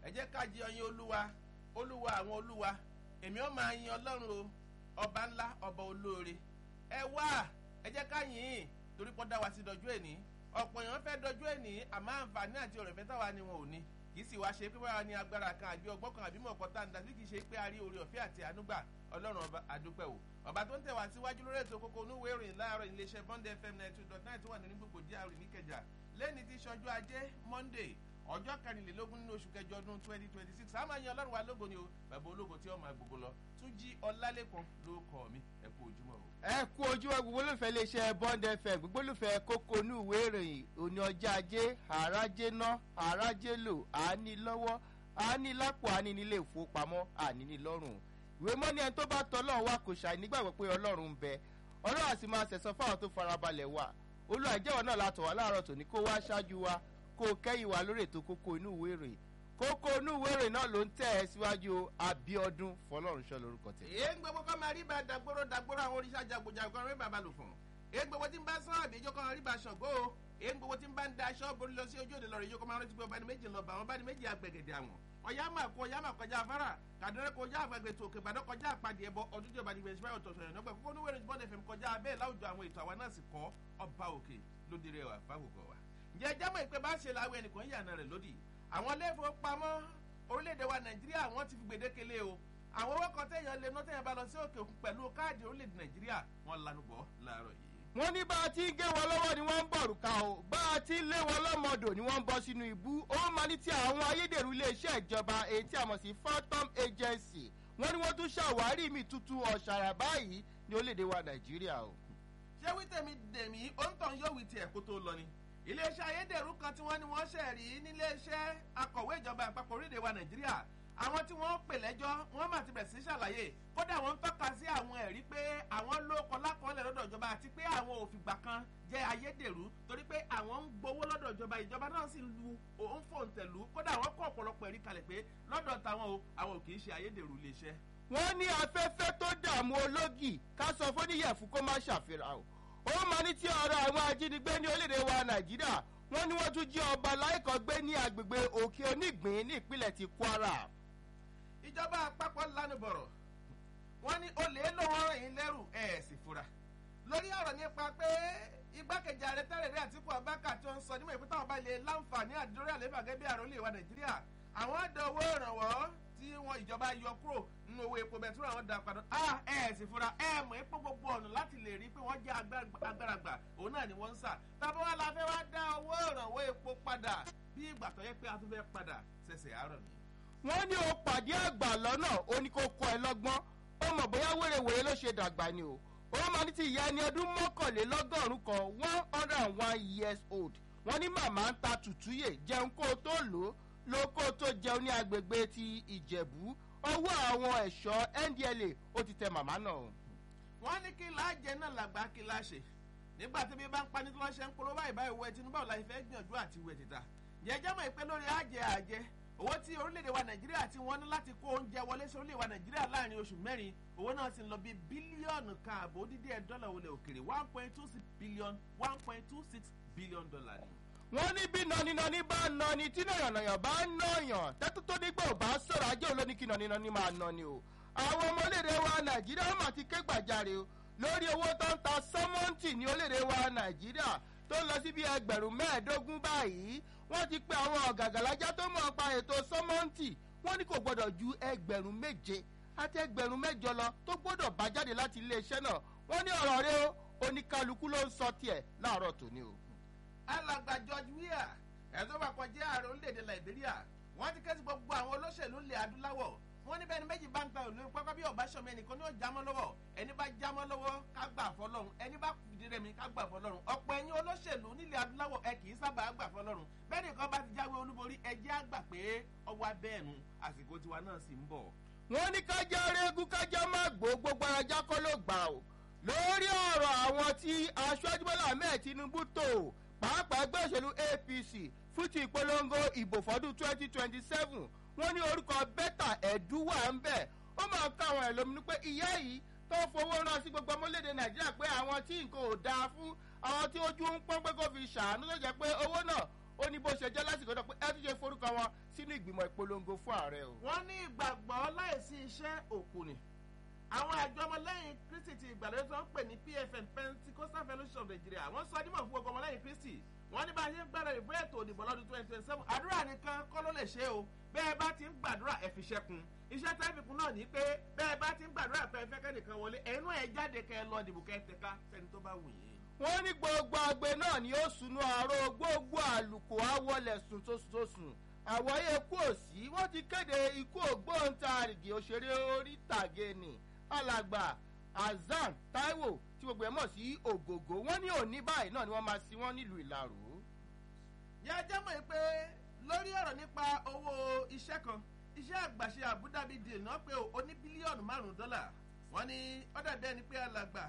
ẹ jẹ́ ká jẹ ọyìn olúwa olúwa àwọn olúwa èmi ó máa yin ọlọ́run o ọba ńlá ọba olóore ẹ wá ẹ jẹ́ ká yìn ín torí pọ́ dá wa sí dọjú ẹ̀ní ọ̀pọ̀ èèyàn fẹ́ dọjú ẹ̀ní àmọ́ àǹfààní àti ọ̀rẹ́ fẹ́ táwa ni wọn ò ní kì í sì wá ṣe pé wàá ní agbára kan àbí ọgbọ́n kan àbí mọ̀ọ́kọ́ tá à ń dá sí kì í ṣe pé a rí oore ọ̀fẹ́ àti ànúgbà ọlọ́run ọba àdúpẹ́ o ọba tó ń tẹ̀ wá síwájú lórí ètò kókó onúwé ìròyìn láàárọ̀ iléeṣẹ́ bond fm ninety two dot nine tó wà nínú gbogbo gr níkẹjà lẹ́ni tí sọjú ajé monday ọjọ́ kẹrìnlélógún nínú oṣù kẹjọ ọdún twenty twenty six àmọ́ ẹ̀yin ọlọ́run wa lógo ni o bàbá ológo tí ó máa gbogbo lọ tún jí ọlálẹ́kan ló kọ́ mi ẹ kú ojúmọ́ o. ẹ kú ojúmọ́ gbogbo olùfẹ́ iléeṣẹ́ bond fm gbogbo olùfẹ́ kókó inú ìwé ìròyìn òní ọjà ajé àrájé ná àrájé lò àání lọ́wọ́ àání lápò àání nílé ìfowópamọ́ àní ní lọ́rùn ìwé mọ́ni ẹni tó bá tọ́ ọlọ́run wá kò ṣàì nígbàgbọ́ pé ọlọ́run ń bẹ ọlọ́run àti máa ṣẹ̀sán fáwọn tó farabalẹ̀ wà olúwa ìjẹ́wọ̀ náà látọ̀ wá láàárọ̀ tòní kó wá ṣáájú wa kó o kẹ́yìn wa lórí ètò kókó inú ìwé ìròyìn kókó inú ìwé ìròyìn náà ló ń tẹ̀ ẹ́ síwájú abiodun fọlọ́runṣọ́ lórúkọ tẹ̀. èé ń gbogbo kọ́ máa rí bá dàgbòrò dàgbòrò àwọn oríṣà jagunjagun kan rí bàbá lò fún èé ń gbogbo tí ń bá sán àbí ìjókòó rí bá ṣọ̀gbọ́ o èé ń gbogbo tí ń bá ń da aṣọ borí lọ sí ojú òde lọ́rọ̀ ìjókòó máa rántí pé ọba ní méjì lọ bá wọn bá ní méjì àgbẹ̀gẹ̀dẹ̀ àwọn ọ̀yá máa kó ọ̀yá máa kọjá afárá kàdúrẹ́ kọjá àgbàgbẹ̀ tó òkè ìbàdàn kọjá àpàdé ẹbọ ọdún tí ọba ní gbèsè báyọ̀ tọ̀sọ̀ yẹn nígbà kókó oníwèrè bọ́ọ̀dẹ̀ fẹ́mi kọjá abẹ́ láwùjọ àwọn ètò àwa náà sì kọ́ ọba òkè lóde rẹ̀ wà fáwùkọ̀ wa. ǹjẹ́ ẹ jámọ̀ ìpè bá ṣe làwọn ẹnìkan yànnà rẹ̀ lódì àwọn ilé ìfowópamọ́ orílẹ̀-èdè wa nàìjíríà wọ́n ti fi gbèdékele o àwọn owó kan téèyàn lè ná téèyàn bá lọ sí òkè òkun pẹ̀lú káàdì orílẹ̀-èdè nàìjíríà wọ́n lanu bọ̀ láàárọ̀ yìí. wọ́n ní bá a ti ń gé wọn lọ́wọ́ ni wọ́n ń bọ̀rù ká o bá a ti ń lé wọn lọ́mọdò ni wọ́n ń bọ́ sínú ibú ó máa ní ti àwọn ayédèrú iléeṣẹ́ ìjọba èyí tí a mọ̀ sí phantom agency wọ́n ní wọ́n tún ṣàwárí mi tuntun ọ̀ṣàrà báyìí ní orílẹ̀-èdè wa nàìjíríà o. ṣé wí tèmi dèmí òǹtàn yóò wí tiẹ̀ kó tó lọ ni iléeṣẹ́ ayédèrú kan tí wọ́n ní wọ́n ṣẹ̀ rí níléeṣẹ́ akọ̀wé ìjọba àpapọ̀ orílẹ̀-èdè wa nàìjíríà àwọn tí wọ́n pè lẹ́jọ́ wọ́n mà ti bẹ̀ sí ṣàlàyé kódà wọ́n ń tọ́ka sí àwọn ẹ̀rí pé àwọn lóko lákọọ́lẹ̀ lọ́dọ̀ ìjọba àti pé àwọn òfìgbà kan jẹ́ ayédèrú torí pé àwọn ń gbowó lọ́dọ̀ ìjọba ìjọba náà sì lu òun fòǹtẹ̀lú kódà wọ́n kọ́ ọ̀pọ̀lọpọ̀ ẹ̀rí kalẹ̀ pé lọ́dọ̀ táwọn o àwọn ò kì í ṣe ayédèrú iléeṣẹ́. wọ́n ní afẹ́fẹ́ tó dààmú ológì ká sọ fóníyẹ̀fù kó má ṣàfihàn o ó máa ní tí ọ̀rọ̀ àwọn ajínigbé ní orílẹ̀-èdè wa nàìjíríà wọ́n ní wọ́n tún jí ọba láìkọ́ gbé ní agbègbè òkè onígbín ní ìpínlẹ̀ ti kwara. ìjọba àpapọ̀ lanu bọ̀rọ̀ wọ́n ní olè ló wọ́n rìn yín lẹ́rù ẹ̀ sì fura lórí ọ̀rọ̀ nípa pé igbákejì ààrẹ tẹ́lẹ̀ rí àtìkú abáka tó ń sọ nímọ̀ ìpínlẹ̀ ọba ilé láǹfààní àdúrórí àlébà gẹ́gẹ́ bí àròlé wa nàìjíríà àwọn ọ̀dọ̀ owó ìrànwọ́ tí wọn ìjọba yọ kúrò nínú owó epo bẹ̀túrò àwọn dà padà ah ẹ̀ sì fura ẹ̀ mọ̀ epo gbogbo ọ̀nà láti lè rí pé wọ́n jẹ́ agbára gbà òun náà ni wọ́n ń sà tàbí wọn la fẹ́ wá dá owó ìrànwọ́ epo padà bí ìgbà tó yẹ pé a tún fẹ́ padà ṣẹ̀ṣẹ̀ àárọ̀ ni. wọ́n ní o pàdé àgbà lọ́nà ó ní kó kọ́ ẹ lọ́gbọ́n ó mọ̀ bóyá wèrèwèrè ló ṣe dàgbà ni o ó máa ní ti ìyá ẹni ọdún mọ́kànlélọ́gọ́rùn kan one hundred and one years old wọ́n ní màmá ń ta tùtúyè jẹun kó o tó lò ó ló kó o tó jẹun ní agbègbè ti ìjẹ̀bú ọwọ́ àwọn ẹ̀ṣọ́ ndla ó ti tẹ màmá náà. wọ́n ní kí láàjẹ náà làgbà kí láṣẹ nígbà tí bí bá ń pani tí wọ́n ṣe ń polówó báyìí báyìí wọ tinubu àwọn láti fẹ́ gbìyànjú àti wẹ̀ títà jẹjẹ́ mọ̀ pé lórí àjẹ àjẹ owó tí orílẹ̀-èdè wa nàìjíríà tí wọ́n ní láti kó oúnjẹ wọlé sí orílẹ̀-èdè wa nàìjíríà láàrin oṣù mẹ́rin owó náà sì ń lọ bí bílíọ̀nù kan àbò dídí ẹ̀ dọ́là wọlé òkèrè one point two six billion one point two six billion dollar ni. wọ́n ní bí nọ́nínọ́ní bá nọ́ni tí nàyànnàyàn bá nọ́yàn tẹ́tù tó nígbà ò bá sọ̀rọ̀ ajé olóní kí nọ́nínọ́ní máa nọ́ni o. àwọn ọmọ orílẹ̀-èdè wa nàìjíríà wọ́n máa ti ké gbàjarè o lórí owó tó ń ta sọ́mọ́ǹtì ní orílẹ̀-èdè wa nàìjíríà tó ń lọ sí bí ẹgbẹ̀rún mẹ́ẹ̀ẹ́dógún báyìí wọ́n ti pe àwọn ọ̀gàgàlájà tó mọ̀ pa ètò sọ́mọ́ǹtì wọ́n ní kò gbọ́dọ̀ ju ẹgbẹ̀rún méje àti ẹgbẹ̀rún mẹ́jọ lọ tó gbọ́dọ̀ bá jáde láti iléeṣẹ́ náà wọ́n ní ọ̀rọ̀ rẹ o oníkálukú ló ń sọ tiẹ̀ láàárọ̀ tòní o. alàgbà george weah ẹ̀tọ́ bá kọjá ààrẹ orílẹ̀-èdè liberia wọ́n ti kẹ́sì gbogbo àwọn olóṣèlú ilẹ̀ adúláwọ̀ wọ́n ní bẹ́ẹ̀ni méjì bá ń ta òlú pápá bí ọba sọmi ẹnìkan ní ó jámọ́ lọ́wọ́ ẹni bá jámọ́ lọ́wọ́ ká gbà fọlọ́run ẹni bá fìdí rẹmi ká gbà fọlọ́run ọ̀pọ̀ ẹ̀yin olóṣèlú nílẹ̀ adúláwọ̀ ẹ kì í sábà gbà fọlọ́run bẹ́ẹ̀ nìkan bá ti jáwé olúborí ẹ jẹ́ àgbà pé ọwọ́ abẹ́ẹ̀nu àsìkò tiwa náà sì ń bọ̀. wọ́n ní kájá rẹ́gùn kájá má gbó gbogbo ajá kọ́ ló gbà o lórí ọ̀rọ̀ àwọn tí aṣáájú bọ́lá ahmed tinubu tó pàápàá ẹgbẹ́ òṣèlú apc fún ti ìpolongo ìbò fọdún twenty twenty seven wọ́n ní orúkọ bẹ́tà ẹ̀dúwà ń bẹ̀ ó máa ká àwọn ẹ̀lóminú pé ìyá yìí tó fowó rán sí gbogbo ọmọlédè nàìjíríà pé àwọn tí nǹkan ò dáa fún àwọn tí ojú ń pọ́n pé kó fi ṣàánú tó jẹ́ pé owó náà ó ní bó ṣe jẹ́ lásìkò náà pé ẹ tún ṣe forúkọ wọn sínú ìgbìmọ̀ ìpolongo fún ààrẹ o. wọ́n ní ìgbàgbọ́ láìsí iṣẹ́ òkú ni àwọn àjọ ọmọlẹ́yìn kristi ti ìgbàlódé tó ń pè ní pfn pentecostal fellowship of nigeria wọ́n sọ dímọ̀ fún gbogbo ọmọlẹ́yìn kristi wọ́n ní bá a ṣe ń gbàdúrà ìbú ètò òdìbò lọ́dún twenty twenty seven àdúrà nìkan kọ́ ló lè ṣe o bẹ́ẹ̀ bá ti ń gbàdúrà ẹ̀ fi ṣẹ́kun iṣẹ́ tẹ́fìkún náà ní pé bẹ́ẹ̀ bá ti ń gbàdúrà pé ẹ fẹ́ kẹ́nìkan wọlé ẹ̀yin náà ẹ jáde kẹ́ ẹ lọ dìbò kẹ́ ẹ tẹ̀ka sẹ́ni tó bá wù yín. wọ́n ní gbogbo agbe náà ni ó sunú àárọ̀ gbogbo àlùkò àwọlẹ̀ sùn tó sùn tó sùn àwọ̀yé ikú òsì wọ́n ti kéde ikú ògbóǹtarìgì òṣèré orí tàgé ni alàgbà azan taiwo tí gbogbo ẹ̀ mọ̀ sí ògògó wọ́n ní òní báyìí náà ni wọ́n máa sin wọ́n nílùú ìlarò. yá jẹ́ mọ̀ pé lórí ọ̀rọ̀ nípa owó iṣẹ́ kan iṣẹ́ àgbàṣe àbúdábí di ìná pé ó ní bílíọ̀nù márùn-ún dọ́là wọ́n ní ọ̀dà bẹ́ẹ̀ ni pé alàgbà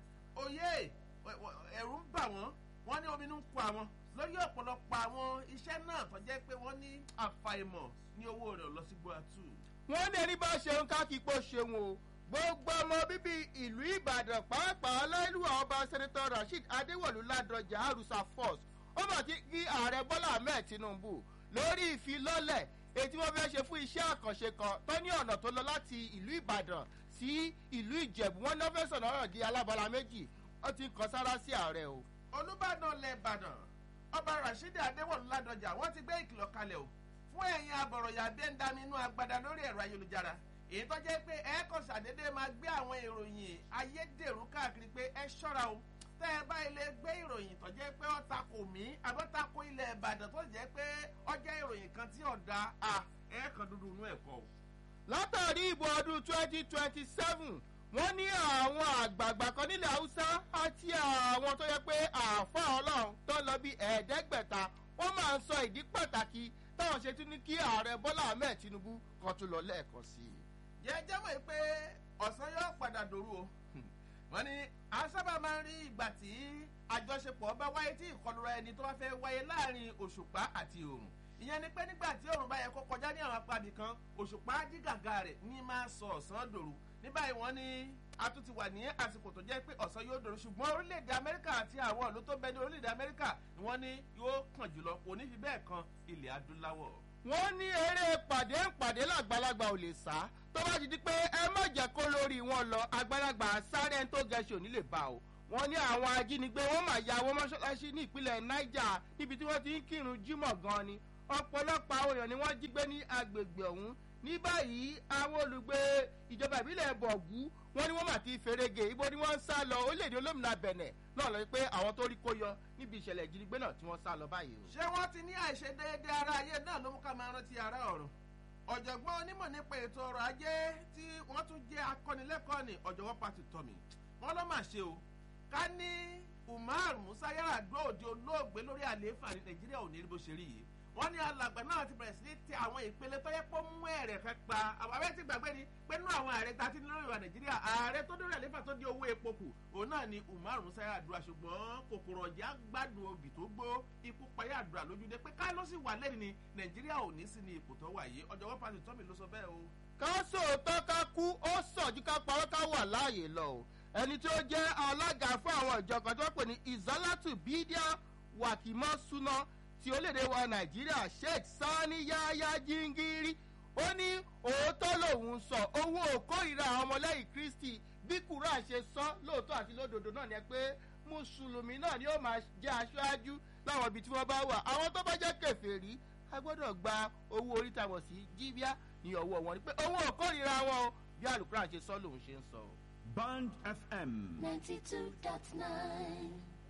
òye ẹ̀rù ń bà wọ́n wọ́n ní omi ń kó àwọn lórí ọ̀pọ̀lọpọ̀ àwọn iṣẹ́ náà tó jẹ́ pé wọ́n ní àfàìmọ̀ ní owó rẹ̀ lọ sí gbọ́àtù. wọ́n ní ẹni bá ṣeun ká kí pò ṣeun o gbogbo ọmọ bíbí ìlú ìbàdàn pàápàá láìlúwà ọba sẹ́nitọ́ rasheed adéwọ̀lú ládọjà àrùsà force ó mà ti kí ààrẹ bọ́lá ahmed tinubu lórí ìfilọ́lẹ̀ ètí wọ́n fẹ́ ṣe fún iṣẹ́ àkànṣe kan tó ní ọ̀nà tó lọ láti ìlú ìbàdàn sí ìlú ìjẹ̀bú wọn náà fẹ́ sọ̀nà ọ̀rọ̀ di alábọ́lá méjì ó ti ń kan sára sí ààrẹ o. olùbàdàn lẹ ìbàdàn ọba rasheed adéwọ̀lú ládọjà wọ́n ti gbé ìkìlọ̀ kalẹ̀ o fún ẹ̀yin abọ̀rọ̀yà bí ń dami inú agbada lórí ẹ̀rọ ayélujára èyí tó jẹ́ pé ẹ kàn ṣàdédé máa gbé àwọn ìròyìn ayédèrú káàkiri pé ẹ ṣọ́ra o tẹ́ ẹ bá ilé gbé ìròyìn tó jẹ́ pé ó takò mí àbọ̀ takò ilẹ̀ ìbàdàn tó jẹ́ pé ó jẹ́ ìròyìn kan tí ọ̀dà à ẹ kàn dúdú inú ẹ̀kọ́ o. látàrí ìbò ọdún twenty twenty seven wọ́n ní àwọn àgbààgbà kan nílẹ̀ haúsá àti àwọn tó yẹ pé àáfà ọlọ́run tó lọ bí ẹ̀ẹ́dẹ́gbẹ̀ta wọ́n máa ń sọ ìdí pàtàkì táwọn ṣe tún ní kí ààrẹ bọ́lá ahmed tinubu kan tún lọ lẹ́ẹ̀kan sí i. jẹ́jẹ́ mọ̀ pé ọ̀sán yóò padà dòru o wọ́n ní a sábà máa ń rí ìgbà tí àjọṣepọ̀ bá wáyé tí ìkọlùra ẹni tó bá fẹ́ wáyé láàrin òṣùpá àti òrùn ìyẹn ni pé nígbà tí òrùn bá yẹ kó kọjá ní àwọn apábì kan òṣùpá jígàgà rẹ̀ ní máa sọ ọ̀sán dòru ní báyìí wọ́n ní a tún ti wà ní àsìkò tó jẹ́ pé ọ̀sán yóò dòru ṣùgbọ́n orílẹ̀-èdè amẹ́ríkà àti àwọn ìlú tó bẹ ní orílẹ̀-èdè amẹ́ríkà ni wọ́n ní yóò kàn jùlọ kò ní fi bẹ́ẹ̀ kan ilẹ̀ adúláwọ̀. wọ́n ní eré pàdé ń pàdé làgbàlagbà ò lè sá tó bá ti di pé ẹ má jẹ́ kó lórí wọn lọ àgbàlagbà sáré ẹni tó gẹ̀ẹ́sì ò ní lè bá o wọ́n ní àwọn ajínigbé wọ́n mà ya wọ́n mọ́ṣáláṣí ní ìpínlẹ̀ niger níbi tí wọ́n ti ń kírun jímọ̀ gan ni ọ̀pọ̀lọpọ̀ àwọn èèyàn ni wọ́n jí gbé ní agbègbè ọ̀hún ní báyìí àwọn olùgbé ìjọba ìbílẹ̀ bọ̀gú wọ́n ní wọ́n mà ti ferege ibo ni wọ́n ń sá lọ orílẹ̀-èdè olómìnira bẹ̀nẹ̀ náà lọ pé àwọn tó rí kó yọ níbi ìṣẹ̀lẹ̀ ìjínigbé náà tí wọ́n sá lọ báyìí o. ṣé wọ́n ti ní àìṣedéédé ara ayé náà ló mú ká máa rántí ara ọ̀run ọ̀jọ̀gbọ́n onímọ̀ nípa ètò ọrọ̀ ajé tí wọ́n tún jẹ́ akọ́nilẹ́kọ̀ọ́ ní ọ̀jọ̀gbọ́n pàtó tọ̀mì wọ́n lọ́ mà ṣe o ká ní umar musa yaradua òde olóògbé lórí àlééfà ní nàìjíríà ò ní rí bó ṣe rí yìí wọ́n ní alàgbà náà ti bẹ̀rẹ̀ sí ní tẹ àwọn ìpele tó yẹ kó mú ẹ̀rẹ̀ kan pa àwọn abẹ́ ti gbàgbé ni pé nínú àwọn ààrẹ tá a ti ní lórí ìwà nàìjíríà ààrẹ tó dórí àlééfà tó di owó epo kù òun náà ni umar musa yaradua ṣùgbọ́n kòkòrò ọ̀jà gbádùn obì tó gbó ikú pa yaradua lójúdé pé ká ló sì wà lẹ́nu ni nàìjíríà ò ní sí ní ipò tó wà yìí ọjọ́wọ́ pàṣẹ tọ́mì ló sọ bẹ́ẹ̀ o. ká sòótọ́ ká kú ó sọ̀jú ká parọ́ ká wà láàyè lọ o ẹni tí ó jẹ́ alága fún àwọn ìjọ kan tó pè ní ìzálàtù bídíà wàkìmọ́ súná ti orílẹ̀-èdè wa nàìjíríà sheikh sani yaya jingiri ó ní òótọ́ lòun sọ owó òkórìíra àwọn ọmọlẹ́yìn kristi bí kúrò ṣe sọ lóòótọ́ àti lódodo náà ni pé mùsùlùmí náà ni ó máa jẹ́ aṣáájú láwọn ibi tí wọ́n bá wà àwọn tó bá jẹ́ kẹfẹ́rí a gbọ́dọ̀ gba owó orí tàwọn sí jíbíà ní ọwọ́ wọn ni pé owó òkórìíra wọn o bí àlùkùrán ṣe sọ lòun ṣe ń sọ. band fm. ninety two dot nine.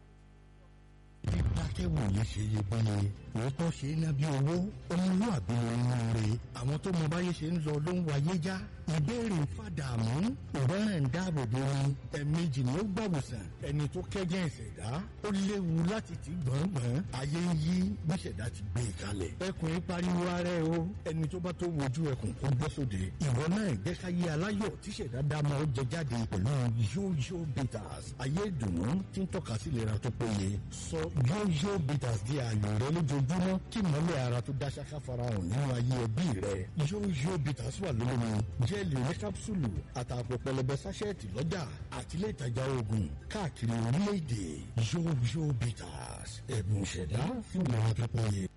dákẹ́wò yìí ṣe iyebíye òótọ́ ṣe é ná bí owó ọmọlúwàbí nínú rẹ̀ àwọn tó mọ báyé ṣe ń lọ ló ń wáyé já ìbéèrè fàdàmú ìrọ́rùn ń dáàbò bo ni ẹ̀ẹ̀mejì ni ó gbàwòsàn ẹni tó kẹ́jẹ́ ìṣẹ̀dá ó léwu láti ti gbọ̀ngbọ̀n ayé ń yí bí ìṣẹ̀dá ti gbé e kalẹ̀ ẹkùn yìí pariwo ara ẹ o ẹni tó bá tó wojú ẹkùn kó bọ́ sóde ìwọ náà ìgbẹ́káyé aláyọ̀ tíṣẹ̀dá dámọ̀ ó jẹ jáde pẹ̀lú yóyó bitters ayé ìdùnnú tí ń tọ́ka sí ìlera tó péye sọ yóyó bitters di ààyò rẹ lójoojúmọ́ kí mọ́lẹ̀ ara tó dá ṣáká farahàn nínú ayé ẹbí rẹ yóyó bitters wà lólómi jẹ́ẹ̀lì oní kápsúlù àtàpọ̀ pẹlẹbẹ sáṣẹ́ẹ̀tì lọ́jà àti ilé ìtajà oògùn káàkiri orílẹ̀-èdè yóyó bitters ẹ̀bùn ìṣẹ̀dá fún ìlera tó péye.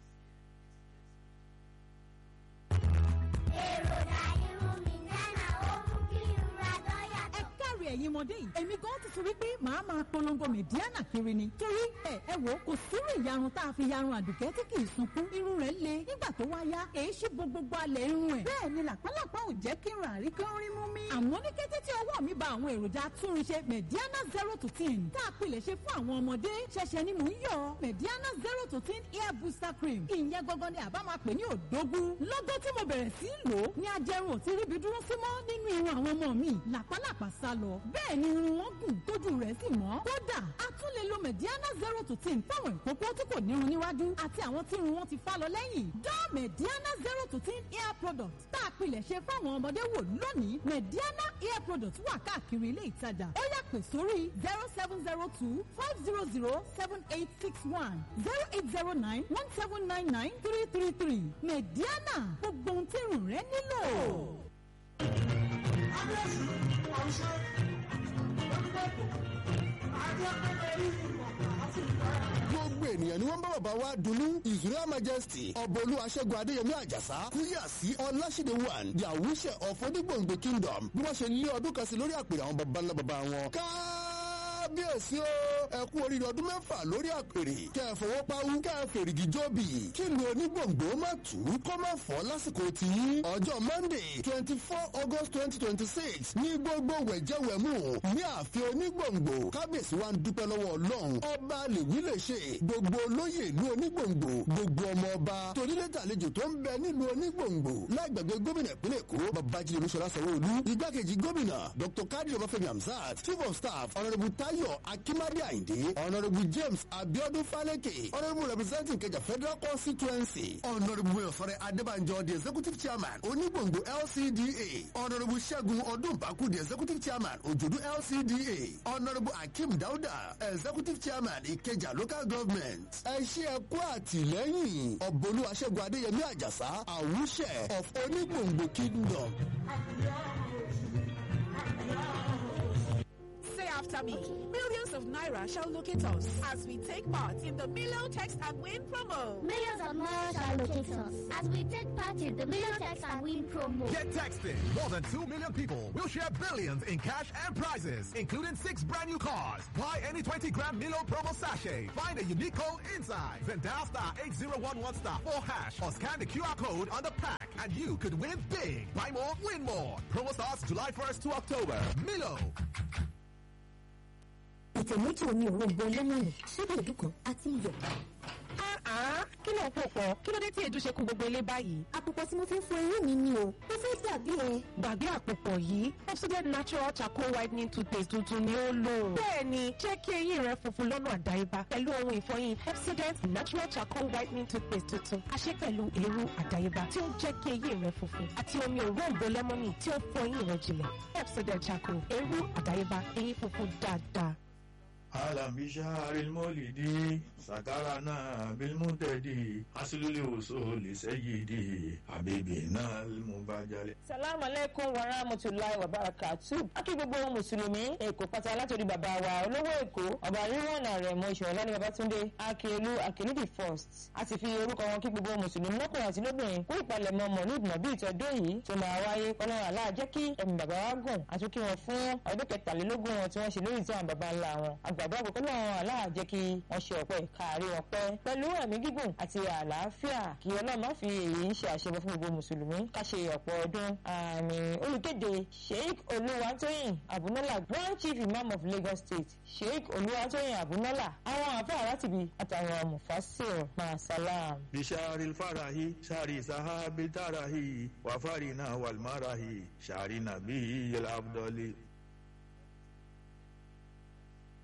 èròjà irun mi nánà ó mú kí irun ra dọ́yà ẹ káre ẹ̀yin ọmọdé yìí èmi gan ti sọ wípé màá máa polongo mẹ̀díánà kiri ni torí ẹ ẹ wò ó kò sírú ìyarun tá a fi yarun àdùkẹ́ tí kì í sunkún irun rẹ̀ le nígbà tó wá yá èyí ṣí bo gbogbo alẹ̀ irun ẹ̀ bẹ́ẹ̀ ni làpálàpá ò jẹ́ kí n rà rí kán rí mú mi. àmọ́ ní kété tí ọwọ́ mi ba àwọn èròjà atúnrinṣe mẹ̀díánà zero to ten tá a pilẹ̀ ṣe fún àwọn ọmọdé ṣẹ̀ṣẹ̀ ni mò ń yọ mẹ̀díánà zero to ten hair booster cream ìyẹn gangan ni àbá máa pè ní òdógún lọ́gọ́ tí mo bẹ̀rẹ̀ sí í lò ó ní ajẹrun ò ti ríbi dúró sí mọ́ nínú irun àwọn ọmọ mi làpálàpá sá lọ bẹ́ẹ̀ ni irun wọn gùn tójú rẹ̀ sì mọ́ kódà a tún lè lo mediana zero to ten fáwọn ìkókó tí kò nírun níwájú àti àwọn tí irun wọn ti fá lọ lẹ́yìn dán mediana zero to ten hair product tá a pilẹ̀ ṣe fáwọn ọmọdé wò lónìí mediana hair product wà káàkiri ilé ìtajà ó yá pè sórí zero seven zero two five zero zero seven eight six one zero eight zero nine one seven nine nine three three three mediana gbogbo ohun tí irun rẹ nílò. gbogbo ènìyàn ni wọ́n bá bàbá wa dunnú his royal majesty ọbọ̀lú aṣẹ́gun adéyẹmí àjàsá kúyà sí ọláṣídé one the àwùṣẹ of onígbòǹgbò kingdom bí wọ́n ṣe lé ọdún kan sí lórí àpèrè àwọn baba ńlá baba wọn. kábíyèsí o ẹ kú oríire ọdún mẹ́fà lórí àpèrè kẹ́ ẹ fọwọ́ páwú kẹ́ ẹ fèrègì jóbi kí lu onígbòǹgbò má tù ú kó má fọ́ lásìkò tí ọjọ́ monday twenty four august twenty twenty six ní gbogbo wẹ̀jẹ̀wẹ̀mú ní ààfin onígbòǹgbò kábíyèsí wa ń dúpẹ́ lọ́wọ́ ọlọ́run ọba lèwí lè ṣe gbogbo olóyè ìlú onígbòǹgbò gbogbo ọmọ ọba torílẹ̀tàlejò tó ń bẹ nílùú onígbòǹgbò lágbàgbé gómìnà ìpínlẹ̀ èkó babájídé olúṣọlá sanwó-olú igbákejì gómìnà dr kadri ọbáfẹ́mi hamzat chief of staff honourable tayo akimade ayinde honourable james abiodun faleke honourable representing kẹjà federal constituency honourable oyosore adébànjọ the executive chairman onígbòǹgbò lcda honourable ṣẹ́gun ọdúnbàkú the executive chairman òjòdú lcda honourable akeem dauda executive chairman ìkẹjà local government ẹ ṣe ẹ kú àtìlẹ́yìn ọ̀bọ̀lú aṣẹ́gun adéyẹmí àjàsá àwùṣẹ of onígbòǹgbò kingdom. Say after me. Millions of Naira shall locate us as we take part in the Milo Text and Win promo. millions of naira shall locate us as we take part in the million text and win promo. Get texting. More than 2 million people will share billions in cash and prizes, including six brand new cars. Buy any 20 gram Milo promo sachet. Find a unique code inside. Then dial star 8011 star 4 hash or scan the QR code on the pack and you could win big. Buy more, win more. Promo starts July 1st to October. Milo. ìtẹ̀ méjì omi òrombo lẹ́mọ̀nì ṣébà ìdúkan àti iyọ̀. kí ló ń pò pọ̀ kí ló dé tí èdè ṣe kún gbogbo ilé báyìí. àpòpọ̀ tí mo fi ń fọ eyín mi ni o mo fẹ́ dàbí ẹ. gbàgbé àpòpọ̀ yìí Pepsodent natural charcoal whitening toothpaste tuntun ni ó lò. bẹ́ẹ̀ni jẹ́ kí eyín rẹ funfun lọ́nà àdáyébá pẹ̀lú ohun ìfọyín Pepsodent natural charcoal whitening toothpaste tuntun a ṣe pẹ̀lú èrú àdáyébá tí ó ń jẹ́ kí eyín rẹ funfun àti omi òróǹbó lẹ́mọ́nì tí ó fọ eyín rẹ jìnlẹ̀ Pepsodent charcoal èrú àdáyébá eyín funfun dáadáa. أهلا بشهر المولد سكرنا بالمنتدي حصل الوصول سيدي حبيبنا المبجل salamu aleykum wa rahmatulahi wa barakatu akí gbogbo mùsùlùmí èkó pátá látòrí bàbá wa olówó èkó ọba ríwọ̀nà rẹ̀ mọ ìṣòro lálẹ́ babatunde akérèlú akérèdì first a sì fi orúkọ wọn kí gbogbo mùsùlùmí lọ́kùnrin àti lóbìnrin kó ìpalẹ̀mọ́ mọ̀lúùd nàbí ìtọ́dún yìí tó máa wáyé kọ́lọ́run aláà jẹ́ kí ẹ̀mí bàbá wa gùn àtúnkí wọn fún ọdún kẹtàlélógún wọn tí wọ́n ṣe lórí ìtàn àwọn bàbá ńlá wọn àgbàdo àgbẹ̀kọ́ lọ́run aláà jẹ́ kí wọ́n ṣe ọ̀pẹ́ káàrí wọn pẹ́ pẹ̀lú ẹ̀mí gígùn àti àlàáfíà kí ọlọ́run má fi èyí ń ṣe àṣẹbọ fún gbogbo mùsùlùmí ká ṣe ọ̀pọ̀ ọdún àmì olùkéde sheikh olúwatóyìn abunọ́lá grand chief imam of lagos state sheikh olúwatóyìn abunọ́lá àwọn àfáà látìbí àtàwọn mufasir masalam. بشهر الفرح شهر سحاب الترح وفرنا والمرح شهر نبي الأفضل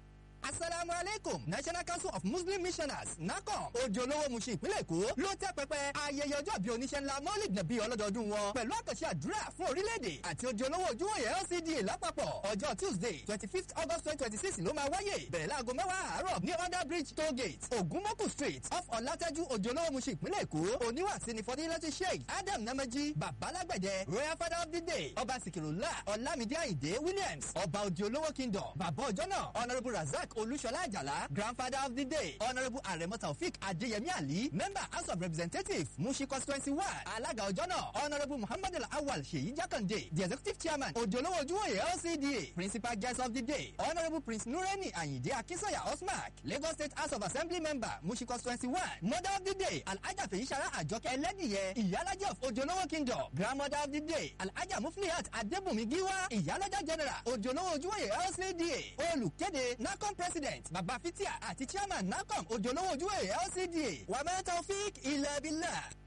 asalaamu aleykum national council of muslim missioners nacom ojú olówó muṣi ìpínlẹ̀ èkó ló tẹ́ pẹpẹ ayẹyẹ ọjọ́ bíi oníṣẹ́ ńlá mọ́lìd nàbí ọlọ́dọọdún wọn pẹ̀lú àkànṣe àdúrà fún orílẹ̀-èdè àti ojú olówó ojúwòye lcda lápapọ̀ ọjọ́ tuesday twenty fifth august twenty twenty six ló máa wáyé bẹ̀rẹ̀ láago mẹ́wàá àárọ̀ ní under bridge toll gate ogunmoku street off ọ̀làtẹ́jú ojú olówó muṣi ìpínlẹ̀ èkó oníwàsí ni fọdílẹ́tì sheikh adam namaji babalágbẹ̀dẹ royal father of the day ọba sikirula ọlámídé àyìndé williams ọba ojú olówó kingdom bàbá ọjọ́ náà honourable razak olúṣọlá àjàlá grandfather of the day honourable aremo taofik adeyemi ali member house of representatives mushi constituency one alága ọjọ́ náà honourable muhammadu awal seyi jakande the executive chairman odolowo ojúwòye lcda principal guest of the day honourable prince nureni ayinde akinsanya osmark lagos state house of assembly member mushi constituency one mother of the day alhaja feyisara àjọkẹ́ ẹlẹ́dìyẹ ìyálàjẹ́ of odolowo kingdom grandmother of the day alhaja muflihat adébùnmi giwa ìyálàjẹ́ general odolowo ojúwòye lcda olùkéde nacom president baba fitia àti chairman nacom odolowo ojúwòye lcda wàmẹ́tà ofik ilẹ̀ bílà.